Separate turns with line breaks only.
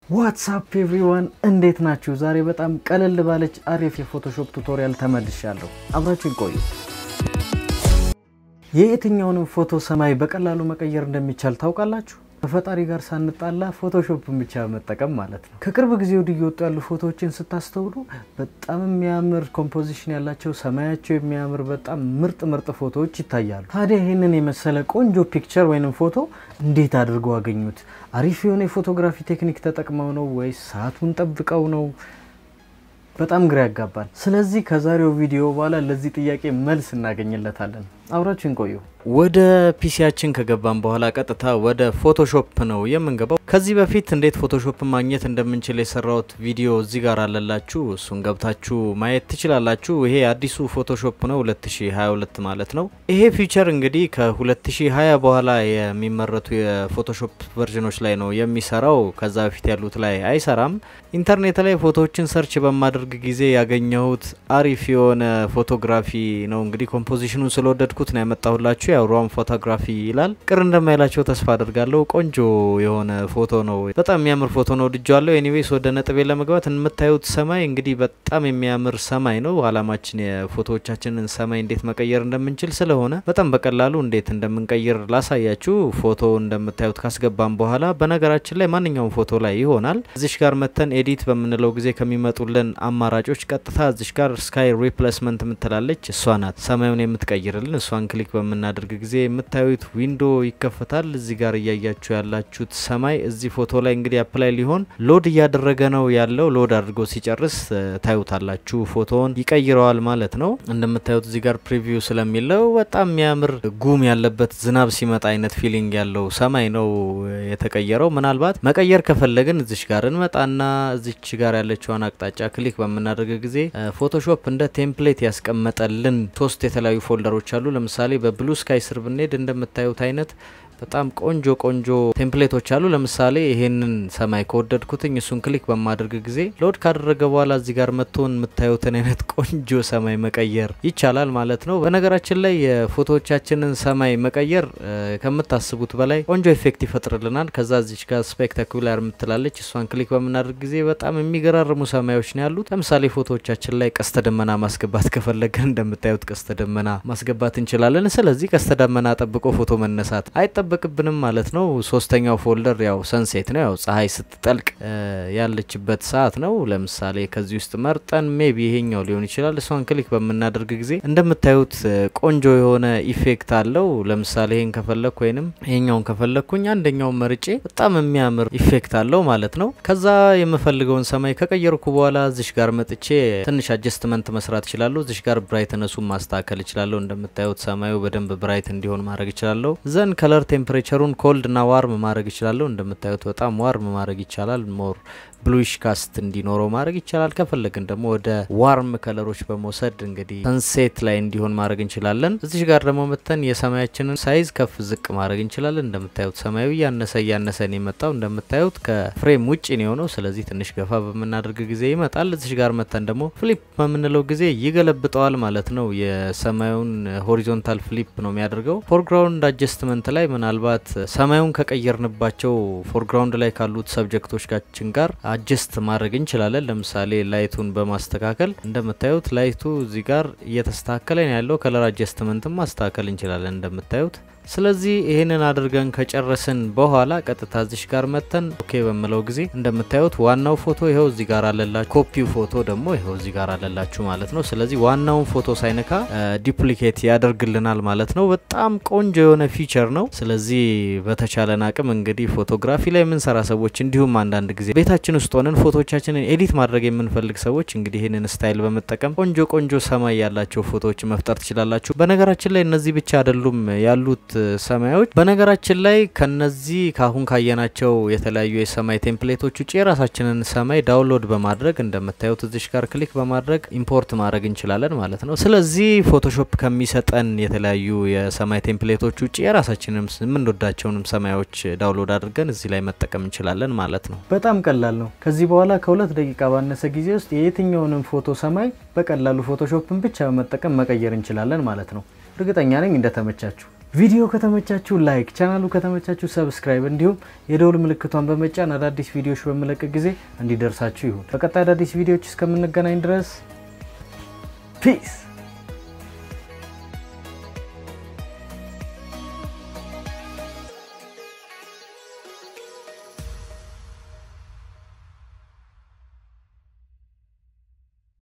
ዋትሳፕ ኤቭሪዋን እንዴት ናችሁ? ዛሬ በጣም ቀለል ባለች አሪፍ የፎቶሾፕ ቱቶሪያል ተመልሻለሁ። አብራችሁን ቆዩ። የየትኛውንም ፎቶ ሰማይ በቀላሉ መቀየር እንደሚቻል ታውቃላችሁ? ከፈጣሪ ጋር ሳንጣላ ፎቶሾፕን ብቻ መጠቀም ማለት ነው። ከቅርብ ጊዜ ወዲህ እየወጡ ያሉ ፎቶዎችን ስታስተውሉ በጣም የሚያምር ኮምፖዚሽን ያላቸው ሰማያቸው የሚያምር በጣም ምርጥ ምርጥ ፎቶዎች ይታያሉ። ታዲያ ይህንን የመሰለ ቆንጆ ፒክቸር ወይንም ፎቶ እንዴት አድርገው አገኙት? አሪፍ የሆነ የፎቶግራፊ ቴክኒክ ተጠቅመው ነው ወይስ ሰዓቱን ጠብቀው ነው? በጣም ግራ ያጋባል። ስለዚህ ከዛሬው ቪዲዮ በኋላ ለዚህ ጥያቄ መልስ እናገኝለታለን። አብራችን ቆዩ። ወደ ፒሲያችን ከገባን በኋላ ቀጥታ ወደ ፎቶሾፕ ነው የምንገባው። ከዚህ በፊት እንዴት ፎቶሾፕ ማግኘት እንደምንችል የሰራውት ቪዲዮ እዚህ ጋር አለላችሁ። እሱን ገብታችሁ ማየት ትችላላችሁ። ይሄ አዲሱ ፎቶሾፕ ነው 2022 ማለት ነው። ይሄ ፊቸር እንግዲህ ከ2020 በኋላ የሚመረቱ የፎቶሾፕ ቨርዥኖች ላይ ነው የሚሰራው። ከዛ በፊት ያሉት ላይ አይሰራም። ኢንተርኔት ላይ ፎቶዎችን ሰርች በማድረግ ጊዜ ያገኘሁት አሪፍ የሆነ ፎቶግራፊ ነው። እንግዲህ ኮምፖዚሽኑን ስለወደድኩት ነው ያመጣሁላችሁ። ያው ሮም ፎቶግራፊ ይላል። ቅር እንደማይላቸው ተስፋ አድርጋለሁ። ቆንጆ የሆነ ፎቶ ነው። በጣም የሚያምር ፎቶ ነው። ወድጀዋለሁ። ኤኒዌይስ ወደ ነጥቤ ለመግባት የምታዩት ሰማይ እንግዲህ በጣም የሚያምር ሰማይ ነው። አላማችን የፎቶዎቻችንን ሰማይ እንዴት መቀየር እንደምንችል ስለሆነ በጣም በቀላሉ እንዴት እንደምንቀይር ላሳያችሁ። ፎቶ እንደምታዩት ካስገባም በኋላ በነገራችን ላይ ማንኛውም ፎቶ ላይ ይሆናል። እዚሽ ጋር መተን ኤዲት በምንለው ጊዜ ከሚመጡልን አማራጮች ቀጥታ እዚሽ ጋር ስካይ ሪፕሌስመንት የምትላለች እሷ ናት ሰማዩን የምትቀይርልን። እሷን ክሊክ በምናደርግ ጊዜ የምታዩት ዊንዶ ይከፈታል። እዚህ ጋር እያያችሁ ያላችሁት ሰማይ እዚህ ፎቶ ላይ እንግዲህ አፕላይ ሊሆን ሎድ እያደረገ ነው ያለው። ሎድ አድርጎ ሲጨርስ ታዩታላችሁ ፎቶውን ይቀይረዋል ማለት ነው። እንደምታዩት እዚህ ጋር ፕሪቪው ስለሚለው በጣም የሚያምር ጉም ያለበት ዝናብ ሲመጣ አይነት ፊሊንግ ያለው ሰማይ ነው የተቀየረው። ምናልባት መቀየር ከፈለግን እዚች ጋር እንመጣና እዚች ጋር ያለችዋን አቅጣጫ ክሊክ በምናደርግ ጊዜ ፎቶሾፕ እንደ ቴምፕሌት ያስቀመጠልን ሶስት የተለያዩ ፎልደሮች አሉ። ለምሳሌ በብሉ ስካይ ስር ብንሄድ እንደምታዩት አይነት በጣም ቆንጆ ቆንጆ ቴምፕሌቶች አሉ። ለምሳሌ ይሄንን ሰማይ ከወደድኩትኝ እሱን ክሊክ በማድረግ ጊዜ ሎድ ካደረገ በኋላ እዚህ ጋር መጥቶን የምታዩትን አይነት ቆንጆ ሰማይ መቀየር ይቻላል ማለት ነው። በነገራችን ላይ የፎቶዎቻችንን ሰማይ መቀየር ከምታስቡት በላይ ቆንጆ ኢፌክት ይፈጥርልናል። ከዛ እዚች ጋር ስፔክታኩላር የምትላለች እሷን ክሊክ በምናደርግ ጊዜ በጣም የሚገራርሙ ሰማዮች ነው ያሉት። ለምሳሌ ፎቶዎቻችን ላይ ቀስተ ደመና ማስገባት ከፈለግን እንደምታዩት ቀስተ ደመና ማስገባት እንችላለን። ስለዚህ ቀስተ ደመና ጠብቆ ፎቶ መነሳት አይጠበቅብንም ማለት ነው። ሶስተኛው ፎልደር ያው ሰንሴት ነው፣ ያው ፀሐይ ስትጠልቅ ያለችበት ሰዓት ነው። ለምሳሌ ከዚህ ውስጥ መርጠን ሜቢ ይሄኛው ሊሆን ይችላል። እሷን ክሊክ በምናደርግ ጊዜ እንደምታዩት ቆንጆ የሆነ ኢፌክት አለው። ለምሳሌ ይሄን ከፈለግኩ ወይንም ይሄኛውን ከፈለግኩኝ አንደኛውን መርጬ በጣም የሚያምር ኢፌክት አለው ማለት ነው። ከዛ የምፈልገውን ሰማይ ከቀየርኩ በኋላ እዚሽ ጋር መጥቼ ትንሽ አጀስትመንት መስራት እችላለሁ። እዚሽ ጋር ብራይትነሱን ማስተካከል እችላለሁ። እንደምታዩት ሰማዩ በደንብ ብራይት እንዲሆን ማድረግ እችላለሁ። ዘን ከለር ቴምፕሬቸሩን ኮልድ እና ዋርም ማድረግ ይችላለሁ። እንደምታዩት በጣም ዋርም ማድረግ ይቻላል። ሞር ብሉሽ ካስት እንዲኖረው ማድረግ ይቻላል። ከፈለግን ደግሞ ወደ ዋርም ከለሮች በመውሰድ እንግዲህ ሰንሴት ላይ እንዲሆን ማድረግ እንችላለን። እዚሽ ጋር ደግሞ መተን የሰማያችንን ሳይዝ ከፍ ዝቅ ማድረግ እንችላለን። እንደምታዩት ሰማዩ እያነሰ እያነሰ ነው የመጣው። እንደምታዩት ከፍሬም ውጭ ነው የሆነው። ስለዚህ ትንሽ ገፋ በምናደርግ ጊዜ ይመጣል። እዚሽ ጋር መተን ደግሞ ፍሊፕ በምንለው ጊዜ ይገለብጠዋል ማለት ነው። የሰማዩን ሆሪዞንታል ፍሊፕ ነው የሚያደርገው። ፎርግራውንድ አጀስትመንት ላይ ምናልባት ሰማዩን ከቀየርንባቸው ፎርግራውንድ ላይ ካሉት ሰብጀክቶቻችን ጋር አጀስት ማድረግ እንችላለን። ለምሳሌ ላይቱን በማስተካከል እንደምታዩት ላይቱ እዚህ ጋር እየተስተካከለ ነው ያለው። ከለር አጀስትመንትም ማስተካከል እንችላለን እንደምታዩት። ስለዚህ ይህንን አድርገን ከጨረስን በኋላ ቀጥታ እዚሽ ጋር መተን ኦኬ በምለው ጊዜ እንደምታዩት ዋናው ፎቶ ይኸው እዚህ ጋር አለላችሁ፣ ኮፒው ፎቶ ደግሞ ይኸው እዚህ ጋር አለላችሁ ማለት ነው። ስለዚህ ዋናውን ፎቶ ሳይነካ ዲፕሊኬት ያደርግልናል ማለት ነው። በጣም ቆንጆ የሆነ ፊቸር ነው። ስለዚህ በተቻለን አቅም እንግዲህ ፎቶግራፊ ላይ የምንሰራ ሰዎች እንዲሁም አንዳንድ ጊዜ ቤታችን ውስጥ ሆነን ፎቶዎቻችንን ኤዲት ማድረግ የምንፈልግ ሰዎች እንግዲህ ይህንን ስታይል በመጠቀም ቆንጆ ቆንጆ ሰማይ ያላቸው ፎቶዎች መፍጠር ትችላላችሁ። በነገራችን ላይ እነዚህ ብቻ አይደሉም ያሉት ሰማዮች በነገራችን ላይ ከነዚህ ካሁን ካየናቸው የተለያዩ የሰማይ ቴምፕሌቶች ውጭ የራሳችንን ሰማይ ዳውንሎድ በማድረግ እንደምታዩት እዚሽ ጋር ክሊክ በማድረግ ኢምፖርት ማድረግ እንችላለን ማለት ነው። ስለዚህ ፎቶሾፕ ከሚሰጠን የተለያዩ የሰማይ ቴምፕሌቶች ውጭ የራሳችንም የምንወዳቸውንም ሰማዮች ዳውንሎድ አድርገን እዚህ ላይ መጠቀም እንችላለን ማለት ነው። በጣም ቀላል ነው። ከዚህ በኋላ ከሁለት ደቂቃ ባነሰ ጊዜ ውስጥ የየትኛውንም ፎቶ ሰማይ በቀላሉ ፎቶሾፕን ብቻ በመጠቀም መቀየር እንችላለን ማለት ነው። እርግጠኛ ነኝ እንደተመቻችሁ። ቪዲዮ ከተመቻችሁ ላይክ፣ ቻናሉ ከተመቻችሁ ሰብስክራይብ፣ እንዲሁም የደውል ምልክቷን በመጫን አዳዲስ ቪዲዮዎች በምለቅ ጊዜ እንዲደርሳችሁ ይሁን። በቀጣይ አዳዲስ ቪዲዮዎች እስከምንገናኝ ድረስ ፒስ